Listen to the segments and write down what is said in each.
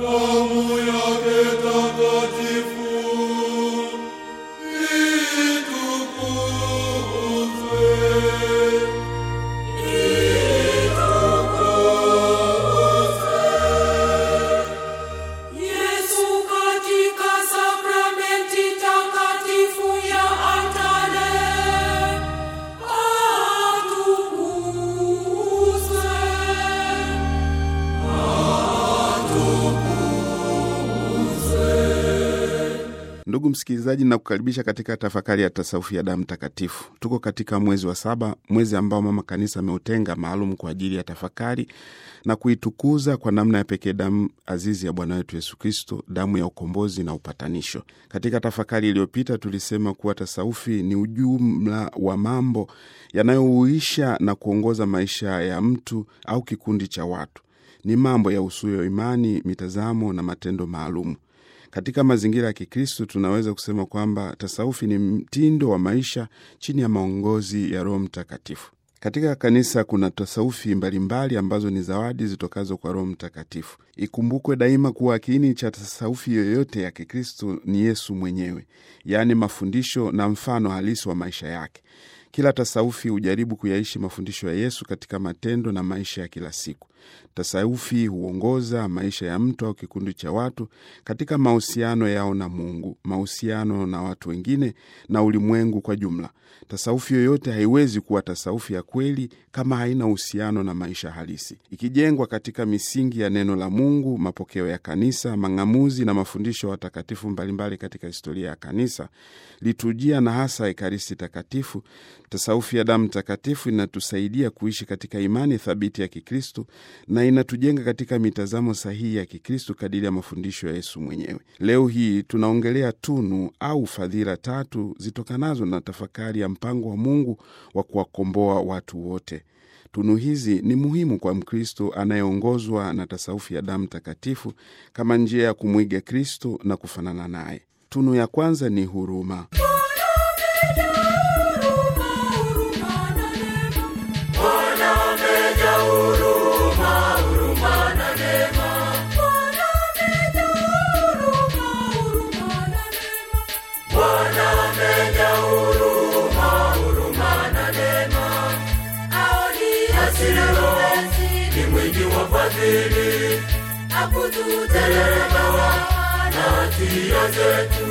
damu yake takatifu itukuzwe. Yesu katika sakramenti takatifu ya altare atukuzwe. Ndugu msikilizaji, nakukaribisha katika tafakari ya tasaufi ya damu takatifu. Tuko katika mwezi wa saba, mwezi ambao mama kanisa ameutenga maalum kwa ajili ya tafakari na kuitukuza kwa namna ya pekee damu azizi ya Bwana wetu Yesu Kristo, damu ya ukombozi na upatanisho. Katika tafakari iliyopita tulisema kuwa tasaufi ni ujumla wa mambo yanayouisha na kuongoza maisha ya mtu au kikundi cha watu. Ni mambo ya usuyo imani, mitazamo na matendo maalumu. Katika mazingira ya Kikristo tunaweza kusema kwamba tasaufi ni mtindo wa maisha chini ya maongozi ya Roho Mtakatifu. Katika kanisa kuna tasaufi mbalimbali ambazo ni zawadi zitokazo kwa Roho Mtakatifu. Ikumbukwe daima kuwa kiini cha tasaufi yoyote ya Kikristo ni Yesu mwenyewe, yaani mafundisho na mfano halisi wa maisha yake. Kila tasaufi hujaribu kuyaishi mafundisho ya Yesu katika matendo na maisha ya kila siku. Tasaufi huongoza maisha ya mtu au kikundi cha watu katika mahusiano yao na Mungu, mahusiano na watu wengine na ulimwengu kwa jumla. Tasaufi yoyote haiwezi kuwa tasaufi ya kweli kama haina uhusiano na maisha halisi. Ikijengwa katika misingi ya neno la Mungu, mapokeo ya kanisa, mang'amuzi na mafundisho ya watakatifu mbalimbali katika historia ya kanisa, liturujia na hasa Ekaristi Takatifu, tasaufi ya damu takatifu inatusaidia kuishi katika imani thabiti ya Kikristo na inatujenga katika mitazamo sahihi ya Kikristo kadiri ya mafundisho ya Yesu mwenyewe. Leo hii tunaongelea tunu au fadhila tatu zitokanazo na tafakari ya mpango wa Mungu wa kuwakomboa watu wote. Tunu hizi ni muhimu kwa Mkristo anayeongozwa na tasaufi ya damu takatifu kama njia ya kumwiga Kristo na kufanana naye. Tunu ya kwanza ni huruma. Ni mwingi wa fadhili, akututelelewa na hatia zetu.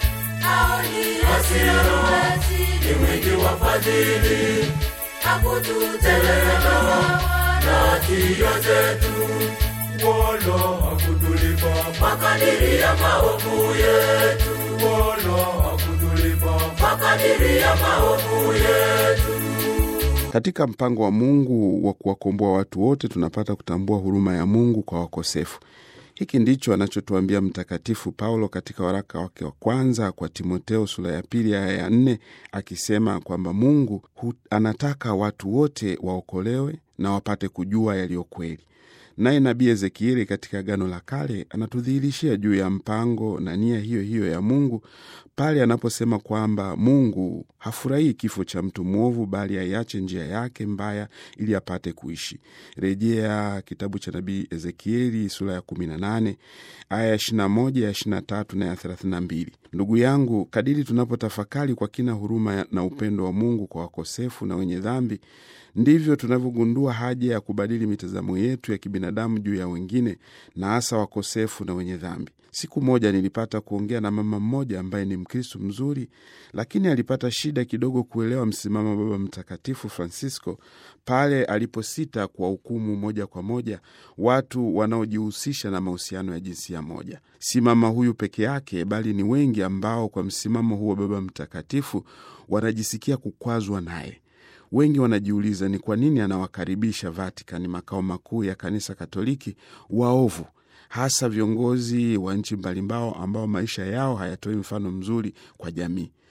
Hasira ni mwingi wa fadhili, akututelelewa na hatia zetu. Wala hakutulipa, Kwa kadiri ya maovu yetu, wala hakutulipa, kwa kadiri ya maovu yetu. Katika mpango wa Mungu wa kuwakomboa watu wote, tunapata kutambua huruma ya Mungu kwa wakosefu. Hiki ndicho anachotuambia Mtakatifu Paulo katika waraka wake wa kwanza kwa Timoteo sura ya pili aya ya nne akisema kwamba Mungu hu, anataka watu wote waokolewe na wapate kujua yaliyo kweli. Naye nabii Ezekieli katika Agano la Kale anatudhihirishia juu ya mpango na nia hiyo hiyo ya Mungu pale anaposema kwamba Mungu hafurahii kifo cha mtu mwovu, bali aiache njia yake mbaya ili apate kuishi. Rejea kitabu cha nabii Ezekieli sura ya 18 aya ya 21, ya 23 na ya 32. Ndugu yangu, kadiri tunapotafakari kwa kina huruma na upendo wa Mungu kwa wakosefu na wenye dhambi ndivyo tunavyogundua haja ya kubadili mitazamo yetu ya kibinadamu juu ya wengine na hasa wakosefu na wenye dhambi. Siku moja nilipata kuongea na mama mmoja ambaye ni Mkristo mzuri, lakini alipata shida kidogo kuelewa msimamo wa Baba Mtakatifu Francisco pale aliposita kwa hukumu moja kwa moja watu wanaojihusisha na mahusiano ya jinsia moja. Si mama huyu peke yake, bali ni wengi ambao kwa msimamo huo Baba Mtakatifu wanajisikia kukwazwa naye. Wengi wanajiuliza ni kwa nini anawakaribisha Vatican, makao makuu ya kanisa Katoliki, waovu, hasa viongozi wa nchi mbalimbao ambao maisha yao hayatoi mfano mzuri kwa jamii.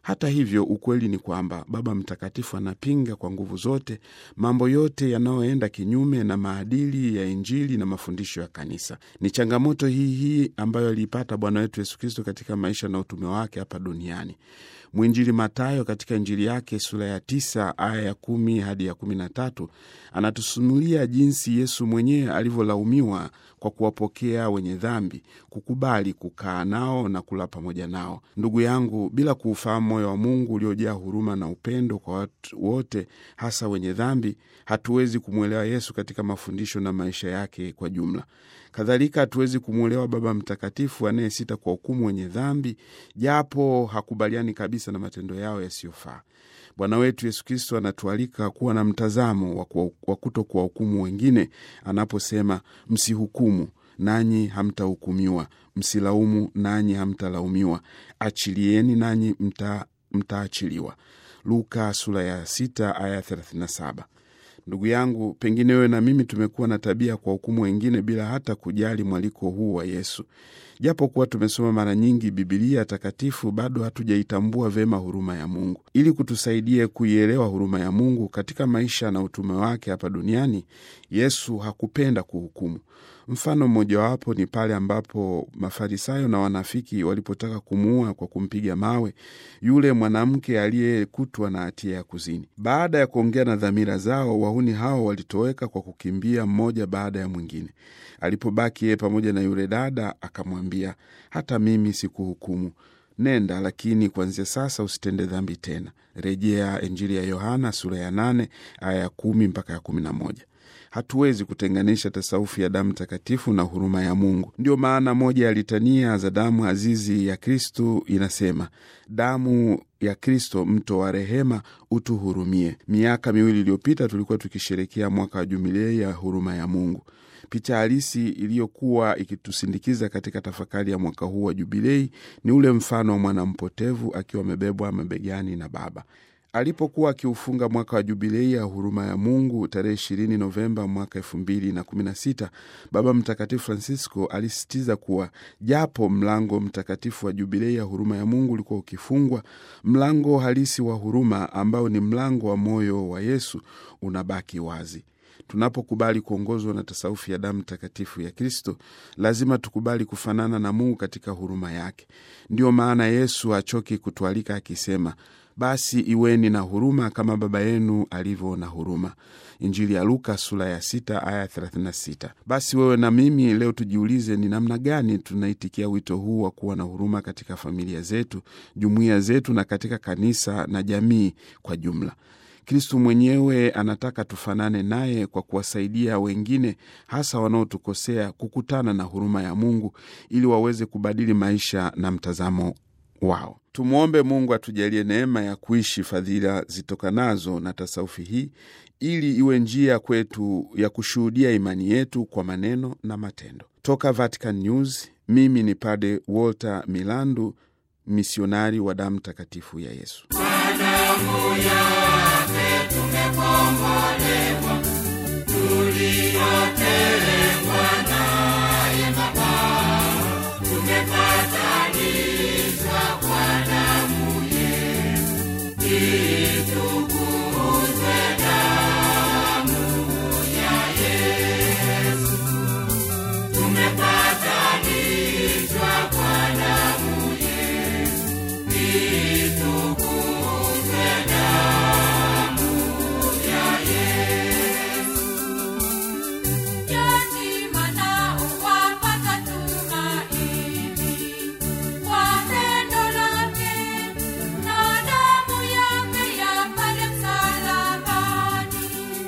Hata hivyo, ukweli ni kwamba Baba Mtakatifu anapinga kwa nguvu zote mambo yote yanayoenda kinyume na maadili ya Injili na mafundisho ya Kanisa. Ni changamoto hii hii ambayo aliipata Bwana wetu Yesu Kristo katika maisha na utume wake hapa duniani. Mwinjili Matayo katika Injili yake sura ya tisa aya ya kumi hadi ya kumi na tatu anatusunulia jinsi Yesu mwenyewe alivyolaumiwa kwa kuwapokea wenye dhambi, kukubali kukaa nao na kula pamoja nao. Ndugu yangu, bila kuufahamu moyo wa Mungu uliojaa huruma na upendo kwa watu wote, hasa wenye dhambi, hatuwezi kumwelewa Yesu katika mafundisho na maisha yake kwa jumla. Kadhalika hatuwezi kumwelewa Baba Mtakatifu anayesita kwa hukumu wenye dhambi, japo hakubaliani kabisa na matendo yao yasiyofaa. Bwana wetu Yesu Kristo anatualika kuwa na mtazamo wa kuto kuwahukumu wengine anaposema, msihukumu nanyi hamtahukumiwa, msilaumu nanyi hamtalaumiwa, achilieni nanyi mta, mtaachiliwa. Luka sura ya sita aya 37. Ndugu yangu, pengine wewe na mimi tumekuwa na tabia kwa hukumu wengine bila hata kujali mwaliko huu wa Yesu. Japo kuwa tumesoma mara nyingi Bibilia takatifu, bado hatujaitambua vema huruma ya Mungu. Ili kutusaidia kuielewa huruma ya Mungu katika maisha na utume wake hapa duniani, Yesu hakupenda kuhukumu. Mfano mmojawapo ni pale ambapo Mafarisayo na wanafiki walipotaka kumuua kwa kumpiga mawe yule mwanamke aliyekutwa na hatia ya kuzini. Baada ya kuongea na dhamira zao, wahuni hao walitoweka kwa kukimbia mmoja baada ya mwingine. Alipobaki yeye pamoja na yule dada, akamwambia, hata mimi sikuhukumu, nenda, lakini kuanzia sasa usitende dhambi tena. Rejea Injili ya Yohana sura ya nane aya ya kumi mpaka ya kumi na moja. Hatuwezi kutenganisha tasaufi ya damu takatifu na huruma ya Mungu. Ndio maana moja ya litania za damu azizi ya Kristu inasema, damu ya Kristo, mto wa rehema, utuhurumie. Miaka miwili iliyopita tulikuwa tukisherekea mwaka wa jubilei ya huruma ya Mungu. Picha halisi iliyokuwa ikitusindikiza katika tafakari ya mwaka huu wa jubilei ni ule mfano wa mwana mpotevu akiwa amebebwa mabegani na baba alipokuwa akiufunga mwaka wa jubilei ya huruma ya Mungu tarehe ishirini Novemba mwaka elfu mbili na kumi na sita, Baba Mtakatifu Francisco alisisitiza kuwa japo mlango mtakatifu wa jubilei ya huruma ya Mungu ulikuwa ukifungwa, mlango halisi wa huruma ambao ni mlango wa moyo wa Yesu unabaki wazi. Tunapokubali kuongozwa na tasaufi ya damu takatifu ya Kristo, lazima tukubali kufanana na Mungu katika huruma yake. Ndiyo maana Yesu hachoki kutualika akisema basi iweni na huruma kama Baba yenu alivyo na huruma. Injili ya Luka sura ya sita aya 36. Basi wewe na mimi leo tujiulize, ni namna gani tunaitikia wito huu wa kuwa na huruma katika familia zetu, jumuiya zetu, na katika kanisa na jamii kwa jumla. Kristu mwenyewe anataka tufanane naye kwa kuwasaidia wengine, hasa wanaotukosea, kukutana na huruma ya Mungu ili waweze kubadili maisha na mtazamo wao. Tumwombe Mungu atujalie neema ya kuishi fadhila zitokanazo na tasaufi hii ili iwe njia kwetu ya kushuhudia imani yetu kwa maneno na matendo. Toka Vatican News, mimi ni Pade Walter Milandu, misionari wa damu takatifu ya Yesu. damu yake tumekombolewa, tuliote